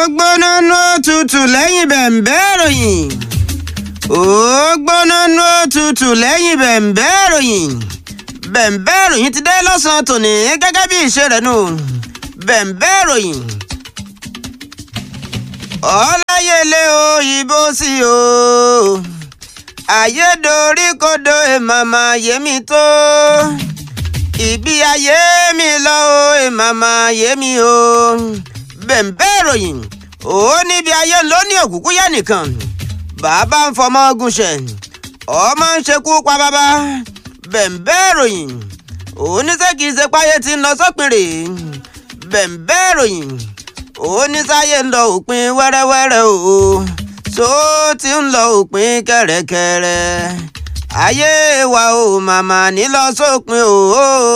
gbóná nú òtútù lẹ́yìn bẹ̀m̀bẹ́ ìròyìn ó gbóná nú òtútù lẹ́yìn bẹ̀m̀bẹ́ ìròyìn bẹ̀m̀bẹ́ ìròyìn ti dé lọ́sàn-án tòní gẹ́gẹ́ bí ìṣe rẹ̀ nù bẹ̀m̀bẹ́ ìròyìn ọláyẹlé òyìnbó sí o ayédoríkodò èmàmà yémi tó ìbí ayé mi lọ o èmàmà yémi o bẹ̀m̀bẹ́ ìròyìn ó níbi ayé ló ní òkùnkùn yá nìkan bàbá ń fọmọ gúnṣẹ̀ ọmọ ń ṣekú pa bàbá bẹ̀m̀bẹ́ ìròyìn oníṣẹ́ kìí ṣe páyé tí ń lọ sópin rè bẹ̀m̀bẹ́ ìròyìn oníṣàyè ń lọ òpin wẹ́rẹ́wẹ́rẹ́ o tó ti ń lọ òpin kẹ̀rẹ̀kẹ̀rẹ̀ ayé wa o màmá nílọ sópin o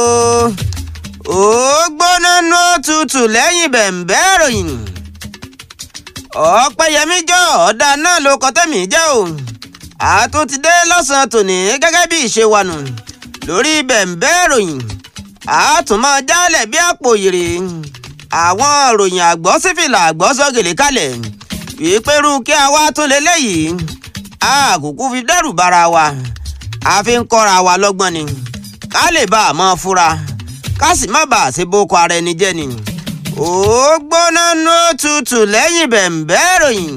ó gbóná nú tutù lẹ́yìn bẹ̀m̀bẹ́ ìròyìn ọ̀pẹ̀yẹmí jọ ọ̀dà náà ló kọ́ tẹ̀mí jẹ́ o àtúntìdé lọ́sàn-án tòní gẹ́gẹ́ bí ìṣe wa nù lórí bẹ̀m̀bẹ́ ìròyìn àtúmọ̀ jálẹ̀ bí àpò ìrè àwọn ìròyìn àgbọ̀ sífìlà àgbọ̀ sọ́gèlè kalẹ̀ ìpẹ́rù kí a wá tún lé léyìí àkùkù fi dẹ́rù bara wa a fi ń kọ́ra wa lọ́gbọ́n ni ká lè bá a mọ́ fura ká sì má bàa ṣe boko ara ẹni jẹ́ ni ó gbóná nú tutù lẹ́yìn bẹ̀m̀bẹ́ ìròyìn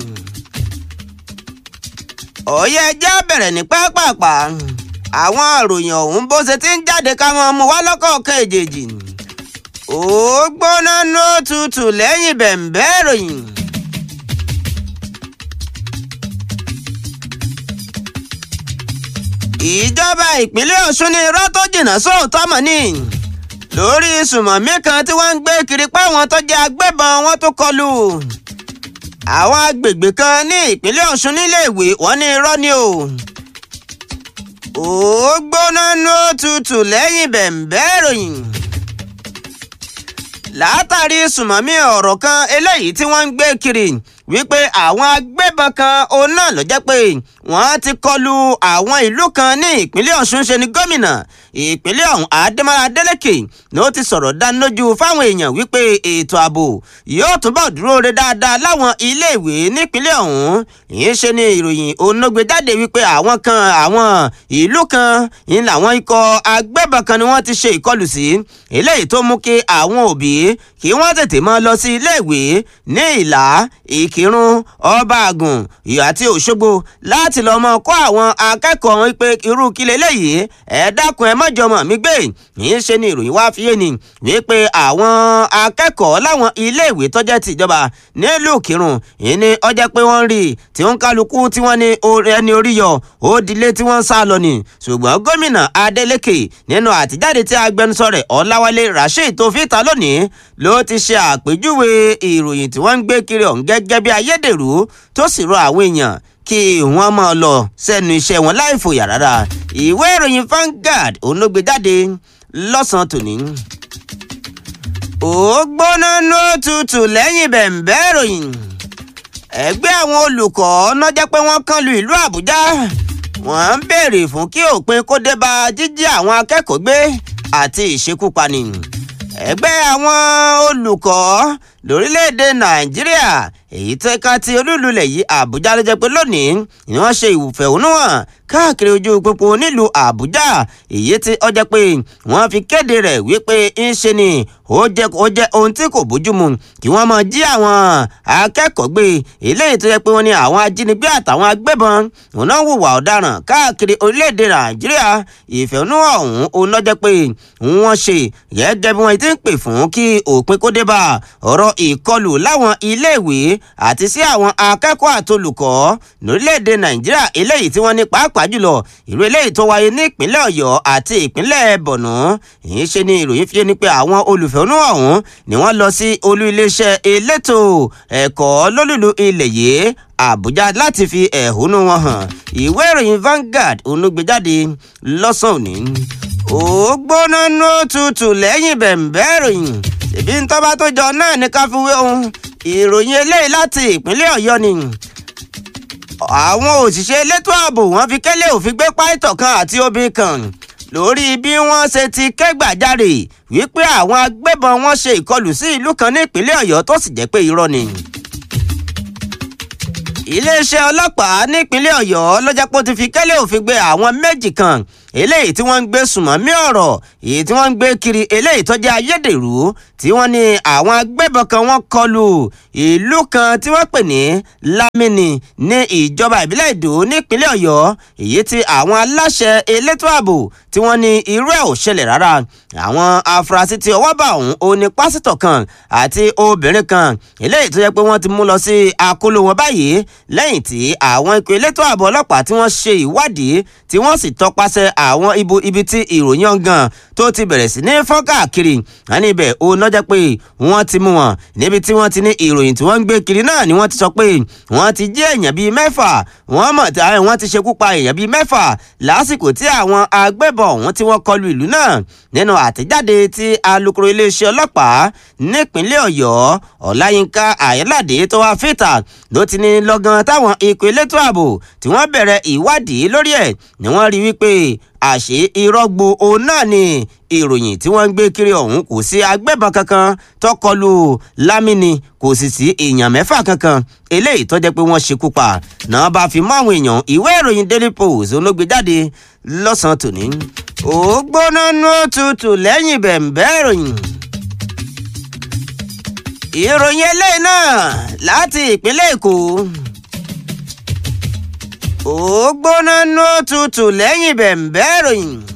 ọ̀yẹ́ ẹjẹ́ bẹ̀rẹ̀ ní pápápá àwọn ìròyìn ọ̀hún bó ṣe ti ń jáde ká mọ́ mu wá lọ́kọ̀ọ̀kan èjèèjì ó gbóná nú tutù lẹ́yìn bẹ̀m̀bẹ́ ìròyìn. ìjọba ìpínlẹ̀ ọ̀ṣun ní irọ́ tó jìnnà sóòótọ́ mọ̀ ní lórí sùmọ̀mí kan tí wọ́n ń gbé kiri pé àwọn tó jẹ́ agbébọn wọn tó kọlù àwọn agbègbè kan ní ìpínlẹ̀ ọ̀ṣun níléèwé wọ́n ní irọ́ ni o ó gbóná nú tutù lẹ́yìn bẹ̀m̀bẹ́ ìròyìn látàrí sùmọ̀mí ọ̀rọ̀ kan eléyìí tí wọ́n ń gbé kiri wípé àwọn agbébọn kan òun náà ló jẹ́ pé wọ́n ti kọlu àwọn ìlú kan ní ìpínlẹ̀ ọ̀ṣun ṣe ni gómìnà ìpínlẹ̀ ọ̀hún adémọ́lá adélèké ló ti sọ̀rọ̀ dánilójú fáwọn èèyàn wípé ètò ààbò yóò túbọ̀ dúró re dáadáa láwọn iléèwé nípínlẹ̀ ọ̀hún ìyẹn ṣe ni ìròyìn onógbe jáde wípé àwọn kan àwọn ìlú kan ń làwọn ikọ̀ agbébọn kan ni wọ́n ti ṣe ìkọlù sí eléyìí tó mú kí àwọn òbí kí wọ́n tètè máa lọ sí iléèwé ní ìlà ìkírun ọba àgùn àti òṣogbo láti lọ́ọ́ mọ kọ́ àwọn akẹ́kọ̀ọ́ wọn pé irú kílẹ̀ eléyìí ẹ dákun ẹ mọ́jọmọ mi gbé yìí ṣe ni ìròyìn wá fi yé ni wípé àwọn akẹ́kọ̀ọ́ láwọn iléèwé tọ́jẹ́ tìjọba nílùú kírun yìí ni ọjọ́ pé wọ́n rí tí wọ́n kálukú tí wọ́n ní ẹni orí yọ ó dilé tí wọ́n ń sá lọ ni ṣùgbọ́n gómìnà adeleke nínú àtijáde tí agbẹnusọ rẹ̀ ọláwálé rasheed tó fi ta lónìí ló ti ṣe àpèjúwe ìròyìn tí wọ́n ń gbé kiri ọ̀hún gẹ́gẹ́ bí ayédèrú tó sì rọ àwọn èèyàn kí wọ́n máa lọ sẹ́nu iṣẹ́ wọn láì fòyà rárá ìwé ìròyìn Vanguard òun ló gbé jáde lọ́sàn-án tòní. ó gbóná ní òtútù lẹ́yìn bẹ̀m̀bẹ́ ìròyìn ẹgbẹ́ àwọn olùkọ́ náà jẹ́ pé wọ́n kàn lu ìlú Àbújá wọ́n ń béèrè fún kí òpin kó dé bá jíjí àwọn akẹ́kọ̀ọ́ gbé àti ìṣekúpani ẹgbẹ́ àwọn olùkọ́ lórílẹ̀‐èdè Nàìjíríà èyí tó ká ti olúlulẹ̀ yìí Àbújá ló jẹ́ pé lónìí ni wọ́n ṣe ìfẹ̀hónúhàn káàkiri ojú pópó nílùú Àbújá èyí tí ó jẹ́ pé wọ́n fi kéde rẹ̀ wípé ń ṣe ni ó jẹ́ ó jẹ́ ohun tí kò bójúmu kí wọ́n máa jí àwọn akẹ́kọ̀ọ́ gbé eléyìí tó jẹ́ pé wọ́n ní àwọn ajínigbé àtàwọn agbébọn òun náà hùwà ọ̀daràn káàkiri orílẹ̀-èdè Nàìjíríà ìfẹ̀hónúhàn ọ̀hún òun náà jẹ́ pé wọ́n ṣe gẹ́gẹ́ bí wọ́n ti ń pè fún kí òpin kó dé bá ọ̀rọ̀ ìkọlù láwọn iléèwé àti sí àwọn akẹ́kọ̀ọ́ àtolùkọ́ lórílẹ̀‐èdè nàìjíríà eléyìí tí wọ́n ní pàápàá jùlọ ìlú eléyìí tó wáyé ní ìpínlẹ̀ ọ̀yọ́ àti ìpínlẹ̀ bọ̀nú ìyẹn ṣe ni ìròyìn fi ní pé àwọn olùfẹ̀hónú ọ̀hún ni wọ́n lọ sí olú iléeṣẹ́ elétò ẹ̀kọ́ lólùlù ilẹ̀ yìí àbújá láti fi ẹ̀hónú wọn hàn ìwé ìròyìn Vanguard onúgbèjáde lọ́sàn-án òní ó gbóná nú tutù lẹ́yìn bẹ̀m̀bẹ́ ìròyìn ṣèbí ń tọ́ba tó jọ náà ní ká fi wé ohun ìròyìn eléyìí láti ìpínlẹ̀ ọ̀yọ́ ni àwọn òṣìṣẹ́ elétò ààbò wọ́n fi kẹ́lẹ́ òfin gbé páìtọ̀ kan àti obìnrin kan lórí bí wọ́n ṣe ti kẹ́gbàjarè wípé àwọn agbébọn wọn ṣe ìkọlù sí ìlú kan ní ìpínlẹ̀ ọ̀yọ́ tó sì jẹ́ pé irọ́ ni iléeṣẹ́ ọlọ́pàá nípínlẹ̀ ọ̀yọ́ ló jẹ́ pé ó ti fi kẹ́lẹ́ òfin gbé àwọn méjì kan eléyìí tí wọ́n ń gbé sùmọ́mí ọ̀rọ̀ èyí tí wọ́n ń gbé kiri eléyìí tó jẹ́ ayédèrú tí wọ́n ní àwọn agbébọn kan wọ́n kọlù ìlú kan tí wọ́n pè ní Lámìnì ní ìjọba ìbílẹ̀ Ìdó nípínlẹ̀ ọ̀yọ́ èyí tí àwọn aláṣẹ elétò ààbò tí wọ́n ní irú ẹ̀ ò ṣẹlẹ̀ rárá àwọn afurasí tí ọwọ́ bá ọ̀hún ó ní pásítọ̀ kan àti obìnrin kan eléyìí tó yẹ pé wọ́n ti mú lọ sí akóló wọn báyìí lẹ́yìn tí àwọn ikọ̀ elétò ààbò ọlọ́pàá tí wọ́n ṣe ìwádìí tí wọ́n sì tọpasẹ̀ àwọn ibo ibi tí ìròyìn ọ̀gàn tó ti bẹ̀rẹ̀ sí ní fọ́n káàkiri àní ibẹ̀ ó nọ́jà pé wọ́n ti mú wọn níbi tí wọ́n ti ní ìròyìn tí wọ́n ń gbé kiri náà ni wọ́n ti sọ pé wọ́n ti jí èèyàn bíi mẹ́fà wọ́n mọ̀ tí wọ́n ti ṣekú pa èèyàn bíi mẹ́fà lásìkò tí àwọn agbébọn ọ̀hún tí wọ́n kọlu ìlú náà nínú àtẹ̀jáde tí alukoro iléeṣẹ́ ọlọ́pàá nípínlẹ̀ ọ̀yọ́ ọláyínká àyẹ́ládé tó wá fìtà ló ti ní lọ́gán táwọn ikọ̀ elétò ààbò tí wọ́n bẹ̀rẹ̀ ìwádìí lórí ẹ̀ ni wọ́n rí wípé àṣé irọ́ gbo òun náà ni ìròyìn tí wọ́n ń gbé kiri ọ̀hún kò sí agbébọn kankan tó kọlù lámìnì kò sì sí èèyàn mẹ́fà kankan eléyìí tó jẹ́ pé wọ́n ṣekú pa náà bá fi mọ́ àwọn èèyàn ìwé ìròyìn daily post olóògbé jáde lọ́sàn-án tòní ó gbóná nú tutù lẹ́yìn bẹ̀m̀bẹ́ ìròyìn ìròyìn eléyìí náà láti ìpínlẹ̀ èkó ó gbóná nú tutù lẹ́yìn bẹ̀m̀bẹ́ ìròyìn